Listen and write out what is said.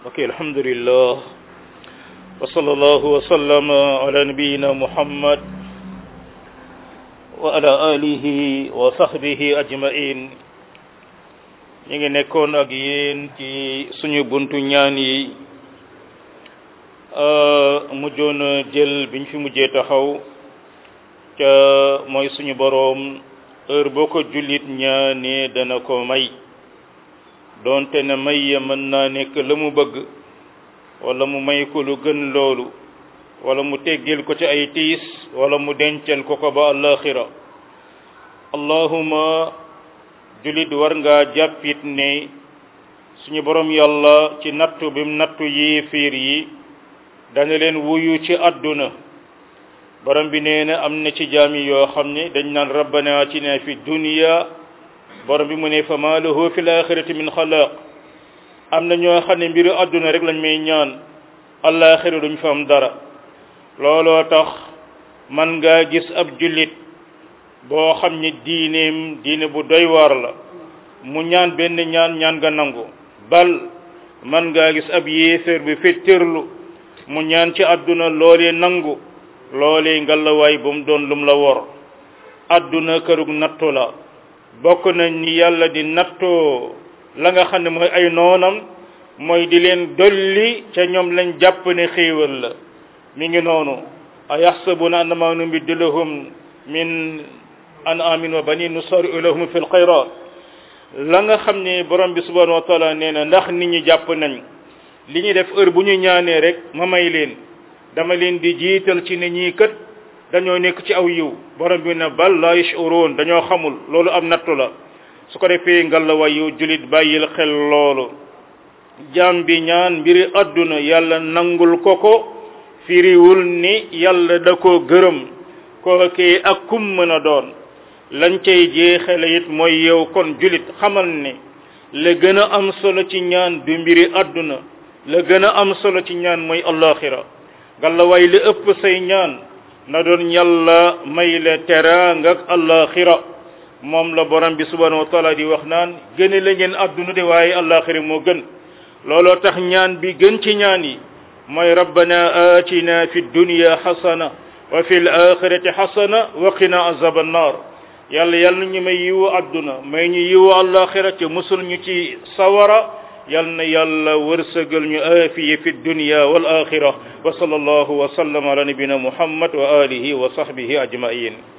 ok alhamdulillah wa sallallahu wa sallama ala nabiyina muhammad wa ala alihi wa sahbihi ajmain ñu ngi nekkoon ak yéen ci suñu buntu ñaan yi mujjoon jël biñ fi mujjee taxaw ca mooy suñu boroom heure boo ko jullit ñaanee dana ko may doonte ne may ya mën naa nekk la mu bëgg wala mu may ko lu gën loolu wala mu teggil ko ci ay tiis wala mu dencal ko ko ba alaxira allahuma jullit war ngaa jàppit ne suñu borom yàlla ci nattu bim nattu yéefiir yi dana leen wuyu ci àdduna borom bi nee na am na ci jaami yoo xam ne dañ naan rabbana atina fi dunya borom bi mu ne fa ma lahu fi laxirati min xalaq am na ñoo xam ne mbiru àdduna rek lañ may ñaan alaxira duñ fa am dara looloo tax man ngaa gis ab jullit boo xam ne diineem diine bu doy waar la mu ñaan benn ñaan ñaan nga nangu bal man ngaa gis ab yéeféer bi féttërlu mu ñaan ci àdduna loolee nangu loolee ngalawaay bu mu doon lum la wor àdduna kërug nattu la bokk na ni yàlla di nattoo la nga xam ne mooy ay noonam mooy di leen dolli ca ñoom lañ jàpp ne xéewal la mi ngi noonu a yaxsabuna annama numiddu lahum min an amin wa banin nusari'u lahum fi lxayrat la nga xam ne borom bi subhanahu wa taala nee na ndax nit ñi jàpp nañ li ñuy def heure bu ñu ñaanee rek ma may leen dama leen di jiital ci ne ñii kat dañoo nekk ci aw yiw borom bi ne bal la yashurun dañoo xamul loolu am nattu la su ko defee ngalla yu julit bàyyil xel loolu jaam bi ñaan mbiri àdduna yàlla nangul ko ko firiwul ni yàlla da koo gërëm kookee ak kum mën a doon lañ cay jeexale it mooy yow kon julit xamal ne la gën a am solo ci ñaan du mbiri àdduna la gën a am solo ci ñaan mooy allaxira ngalla way li ëpp say ñaan na doon yàlla may la teraanga ak allaxira moom la borom bi subhanahu wa taala di wax naan gëne la ngeen àdduna de waaye allaxira moo gën looloo tax ñaan bi gën ci ñaan yi mooy rabbana atina fi dunya xasana wa fi l axirati xasana wa qina azab annar yàlla yàlla ñu may yiwu àdduna may ñu yiwu allaxira ci musul ñu ci sawara yal na yàlla wërsëgal ñu aafiye fi dunya wal axira wa sallallahu wa sallam ala nabina muhammad wa alihi wa sahbihi ajmain